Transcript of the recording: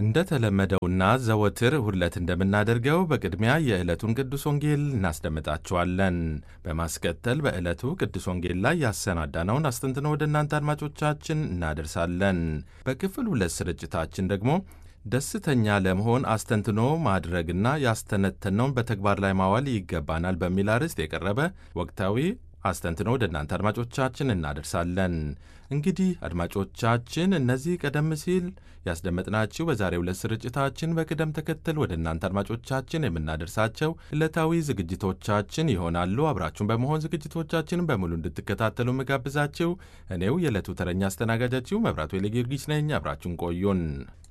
እንደተለመደውና ዘወትር ሁለት እንደምናደርገው በቅድሚያ የዕለቱን ቅዱስ ወንጌል እናስደምጣችኋለን። በማስከተል በዕለቱ ቅዱስ ወንጌል ላይ ያሰናዳነውን አስተንትኖ ወደ እናንተ አድማጮቻችን እናደርሳለን። በክፍል ሁለት ስርጭታችን ደግሞ ደስተኛ ለመሆን አስተንትኖ ማድረግና ያስተነተነውን በተግባር ላይ ማዋል ይገባናል በሚል አርዕስት የቀረበ ወቅታዊ አስተንትኖ ወደ እናንተ አድማጮቻችን እናደርሳለን። እንግዲህ አድማጮቻችን እነዚህ ቀደም ሲል ያስደመጥናችሁ በዛሬው ዕለት ስርጭታችን በቅደም ተከተል ወደ እናንተ አድማጮቻችን የምናደርሳቸው ዕለታዊ ዝግጅቶቻችን ይሆናሉ። አብራችሁን በመሆን ዝግጅቶቻችንን በሙሉ እንድትከታተሉ መጋብዛችሁ እኔው የዕለቱ ተረኛ አስተናጋጃችሁ መብራቱ ጊዮርጊስ ነኝ። አብራችሁን ቆዩን።